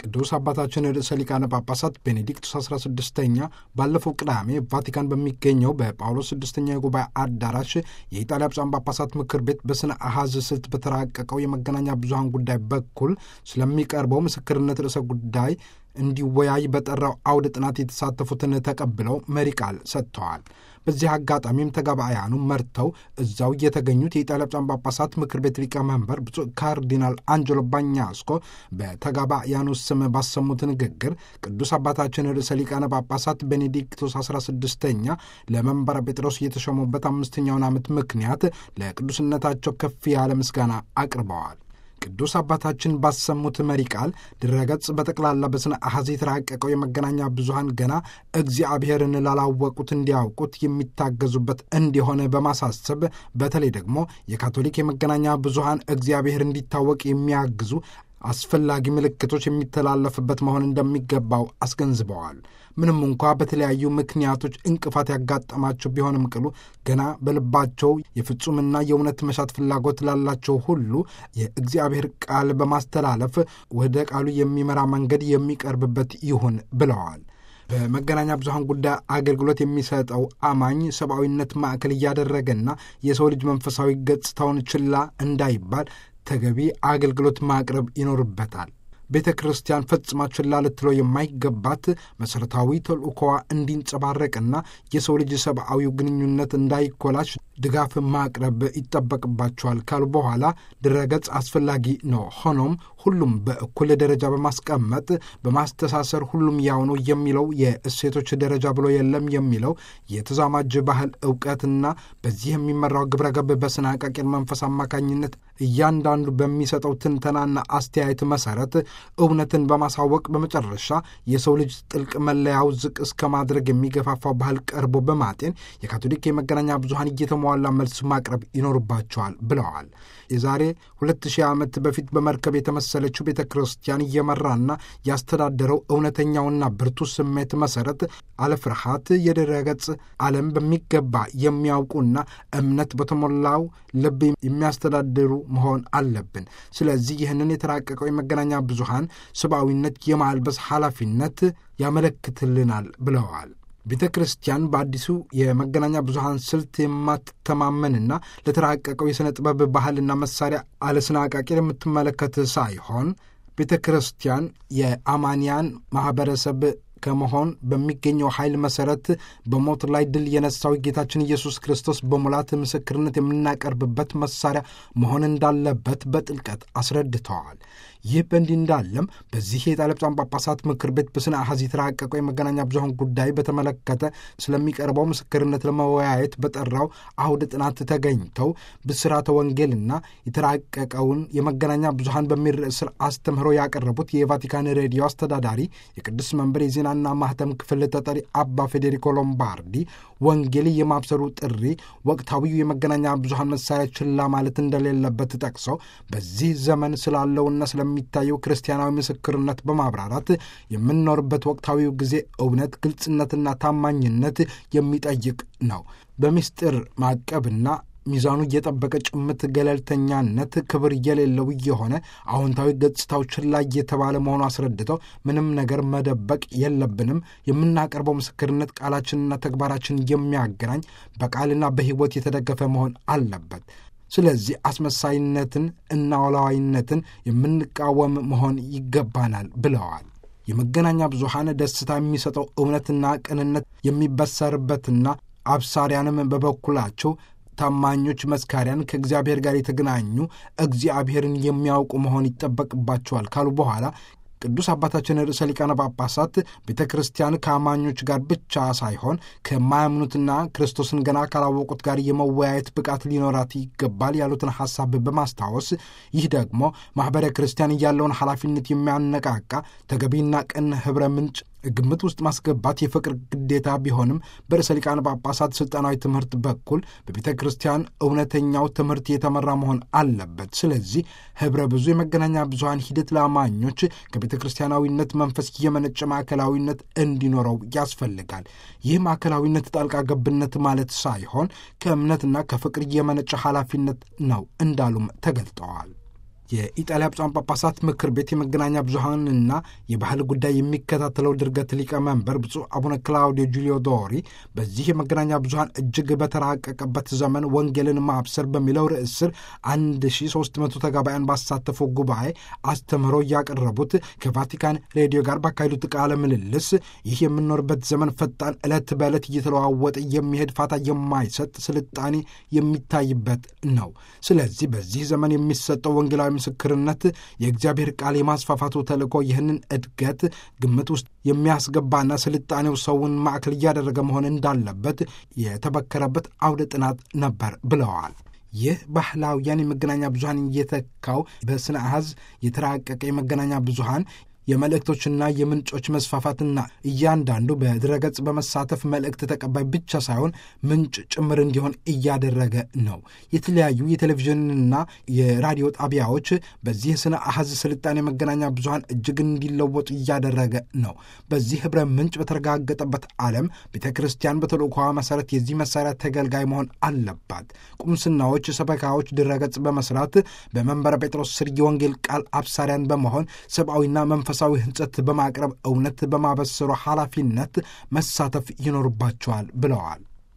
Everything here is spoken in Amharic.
ቅዱስ አባታችን ርዕሰ ሊቃነ ጳጳሳት ቤኔዲክቱስ 16ኛ ባለፈው ቅዳሜ ቫቲካን በሚገኘው በጳውሎስ ስድስተኛ የጉባኤ አዳራሽ የኢጣሊያ ብፁዓን ጳጳሳት ምክር ቤት በስነ አሃዝ ስልት በተራቀቀው የመገናኛ ብዙሃን ጉዳይ በኩል ስለሚቀርበው ምስክርነት ርዕሰ ጉዳይ እንዲወያይ በጠራው አውደ ጥናት የተሳተፉትን ተቀብለው መሪ ቃል ሰጥተዋል። በዚህ አጋጣሚም ተጋባያኑ መርተው እዛው የተገኙት የኢጣሊያ ብፁዓን ጳጳሳት ምክር ቤት ሊቀመንበር ብፁዕ ካርዲናል አንጀሎ ባኛስኮ በተጋባያኑ ስም ባሰሙት ንግግር ቅዱስ አባታችን ርዕሰ ሊቃነ ጳጳሳት ቤኔዲክቶስ 16ኛ ለመንበረ ጴጥሮስ የተሾሙበት አምስተኛውን ዓመት ምክንያት ለቅዱስነታቸው ከፍ ያለ ምስጋና አቅርበዋል። ቅዱስ አባታችን ባሰሙት መሪ ቃል ድረገጽ በጠቅላላ በስነ አሐዝ የተራቀቀው የመገናኛ ብዙሃን ገና እግዚአብሔርን ላላወቁት እንዲያውቁት የሚታገዙበት እንዲሆን በማሳሰብ በተለይ ደግሞ የካቶሊክ የመገናኛ ብዙሃን እግዚአብሔር እንዲታወቅ የሚያግዙ አስፈላጊ ምልክቶች የሚተላለፍበት መሆን እንደሚገባው አስገንዝበዋል። ምንም እንኳ በተለያዩ ምክንያቶች እንቅፋት ያጋጠማቸው ቢሆንም ቅሉ ገና በልባቸው የፍጹምና የእውነት መሻት ፍላጎት ላላቸው ሁሉ የእግዚአብሔር ቃል በማስተላለፍ ወደ ቃሉ የሚመራ መንገድ የሚቀርብበት ይሁን ብለዋል። በመገናኛ ብዙሃን ጉዳይ አገልግሎት የሚሰጠው አማኝ ሰብአዊነት ማዕከል እያደረገና የሰው ልጅ መንፈሳዊ ገጽታውን ችላ እንዳይባል ተገቢ አገልግሎት ማቅረብ ይኖርበታል። ቤተ ክርስቲያን ፈጽማ ችላ ልትለው የማይገባት መሠረታዊ ተልእኮዋ እንዲንጸባረቅና የሰው ልጅ ሰብአዊው ግንኙነት እንዳይኮላሽ ድጋፍ ማቅረብ ይጠበቅባቸዋል ካሉ በኋላ ድረገጽ አስፈላጊ ነው። ሆኖም ሁሉም በእኩል ደረጃ በማስቀመጥ በማስተሳሰር ሁሉም ያው ነው የሚለው የእሴቶች ደረጃ ብሎ የለም የሚለው የተዛማጅ ባህል እውቀትና በዚህ የሚመራው ግብረ ገብ በስነ አቃቂር መንፈስ አማካኝነት እያንዳንዱ በሚሰጠው ትንተናና አስተያየት መሰረት እውነትን በማሳወቅ በመጨረሻ የሰው ልጅ ጥልቅ መለያው ዝቅ እስከ ማድረግ የሚገፋፋው ባህል ቀርቦ በማጤን የካቶሊክ የመገናኛ ብዙሃን እየተሟላ መልስ ማቅረብ ይኖርባቸዋል ብለዋል። የዛሬ ሁለት ሺህ ዓመት በፊት በመርከብ የተመሰለችው ቤተ ክርስቲያን እየመራና ያስተዳደረው እውነተኛውና ብርቱ ስሜት መሰረት አለፍርሃት የድረገጽ ዓለም በሚገባ የሚያውቁና እምነት በተሞላው ልብ የሚያስተዳድሩ መሆን አለብን። ስለዚህ ይህንን የተራቀቀው የመገናኛ ብዙሃን ሰብአዊነት የማልበስ ኃላፊነት ያመለክትልናል ብለዋል። ቤተ ክርስቲያን በአዲሱ የመገናኛ ብዙሃን ስልት የማትተማመንና ለተራቀቀው የሥነ ጥበብ ባህልና መሳሪያ አለስነ አቃቂር የምትመለከት ሳይሆን ቤተ ክርስቲያን የአማንያን ማኅበረሰብ ከመሆን በሚገኘው ኃይል መሠረት በሞት ላይ ድል የነሳው ጌታችን ኢየሱስ ክርስቶስ በሙላት ምስክርነት የምናቀርብበት መሳሪያ መሆን እንዳለበት በጥልቀት አስረድተዋል። ይህ በእንዲህ እንዳለም በዚህ የኢጣሊያ ብፁዓን ጳጳሳት ምክር ቤት በስነ አሐዝ የተራቀቀው የመገናኛ ብዙሃን ጉዳይ በተመለከተ ስለሚቀርበው ምስክርነት ለመወያየት በጠራው አውደ ጥናት ተገኝተው ብስራተ ወንጌልና የተራቀቀውን የመገናኛ ብዙሃን በሚል ርዕስ ስር አስተምህሮ ያቀረቡት የቫቲካን ሬዲዮ አስተዳዳሪ የቅዱስ መንበር የዜናና ማህተም ክፍል ተጠሪ አባ ፌዴሪኮ ሎምባርዲ ወንጌል የማብሰሩ ጥሪ ወቅታዊው የመገናኛ ብዙሃን መሳሪያ ችላ ማለት እንደሌለበት ጠቅሰው በዚህ ዘመን ስላለውና ስለሚታየው ክርስቲያናዊ ምስክርነት በማብራራት የምንኖርበት ወቅታዊው ጊዜ እውነት፣ ግልጽነትና ታማኝነት የሚጠይቅ ነው። በምስጢር ማቀብና ሚዛኑ እየጠበቀ ጭምት ገለልተኛነት ክብር የሌለው እየሆነ አዎንታዊ ገጽታው ችላ እየተባለ መሆኑ አስረድተው ምንም ነገር መደበቅ የለብንም። የምናቀርበው ምስክርነት ቃላችንና ተግባራችን የሚያገናኝ በቃልና በሕይወት የተደገፈ መሆን አለበት። ስለዚህ አስመሳይነትን እና ወላዋይነትን የምንቃወም መሆን ይገባናል ብለዋል። የመገናኛ ብዙሃን ደስታ የሚሰጠው እውነትና ቅንነት የሚበሰርበትና አብሳሪያንም በበኩላቸው ታማኞች መስካሪያን ከእግዚአብሔር ጋር የተገናኙ እግዚአብሔርን የሚያውቁ መሆን ይጠበቅባቸዋል ካሉ በኋላ ቅዱስ አባታችን ርዕሰ ሊቃነ ጳጳሳት ቤተ ክርስቲያን ከአማኞች ጋር ብቻ ሳይሆን ከማያምኑትና ክርስቶስን ገና ካላወቁት ጋር የመወያየት ብቃት ሊኖራት ይገባል ያሉትን ሐሳብ በማስታወስ ይህ ደግሞ ማኅበረ ክርስቲያን ያለውን ኃላፊነት የሚያነቃቃ ተገቢና ቅን ኅብረ ምንጭ ግምት ውስጥ ማስገባት የፍቅር ግዴታ ቢሆንም በርዕሰ ሊቃነ ጳጳሳት ሥልጣናዊ ትምህርት በኩል በቤተ ክርስቲያን እውነተኛው ትምህርት የተመራ መሆን አለበት። ስለዚህ ኅብረ ብዙ የመገናኛ ብዙሃን ሂደት ለአማኞች ከቤተ ክርስቲያናዊነት መንፈስ የመነጨ ማዕከላዊነት እንዲኖረው ያስፈልጋል። ይህ ማዕከላዊነት ጣልቃ ገብነት ማለት ሳይሆን ከእምነትና ከፍቅር የመነጨ ኃላፊነት ነው እንዳሉም ተገልጠዋል። የኢጣሊያ ብፁዓን ጳጳሳት ምክር ቤት የመገናኛ ብዙኃንና የባህል ጉዳይ የሚከታተለው ድርገት ሊቀመንበር ብፁዕ አቡነ ክላውዲዮ ጁሊዮ ዶሪ በዚህ የመገናኛ ብዙኃን እጅግ በተራቀቀበት ዘመን ወንጌልን ማብሰር በሚለው ርዕስ ስር 1300 ተጋባያን ባሳተፈው ጉባኤ አስተምህሮ እያቀረቡት ከቫቲካን ሬዲዮ ጋር ባካሄዱት ቃለ ምልልስ ይህ የምንኖርበት ዘመን ፈጣን ዕለት በዕለት እየተለዋወጠ የሚሄድ ፋታ የማይሰጥ ስልጣኔ የሚታይበት ነው። ስለዚህ በዚህ ዘመን የሚሰጠው ወንጌላዊ ምስክርነት የእግዚአብሔር ቃል የማስፋፋቱ ተልእኮ ይህንን እድገት ግምት ውስጥ የሚያስገባና ስልጣኔው ሰውን ማዕከል እያደረገ መሆን እንዳለበት የተበከረበት አውደ ጥናት ነበር ብለዋል። ይህ ባህላውያን የመገናኛ ብዙኃን እየተካው በስነ አሃዝ የተራቀቀ የመገናኛ ብዙኃን የመልእክቶችና የምንጮች መስፋፋትና እያንዳንዱ በድረገጽ በመሳተፍ መልእክት ተቀባይ ብቻ ሳይሆን ምንጭ ጭምር እንዲሆን እያደረገ ነው። የተለያዩ የቴሌቪዥንና የራዲዮ ጣቢያዎች በዚህ ስነ አሃዝ ስልጣኔ የመገናኛ ብዙኃን እጅግ እንዲለወጡ እያደረገ ነው። በዚህ ህብረ ምንጭ በተረጋገጠበት ዓለም ቤተ ክርስቲያን በተልእኮዋ መሰረት የዚህ መሳሪያ ተገልጋይ መሆን አለባት። ቁምስናዎች፣ ሰበካዎች ድረገጽ በመስራት በመንበረ ጴጥሮስ ስር የወንጌል ቃል አብሳሪያን በመሆን ሰብአዊና መንፈሳዊ ህንጸት በማቅረብ እውነት በማበሰሩ ኃላፊነት መሳተፍ ይኖርባቸዋል ብለዋል።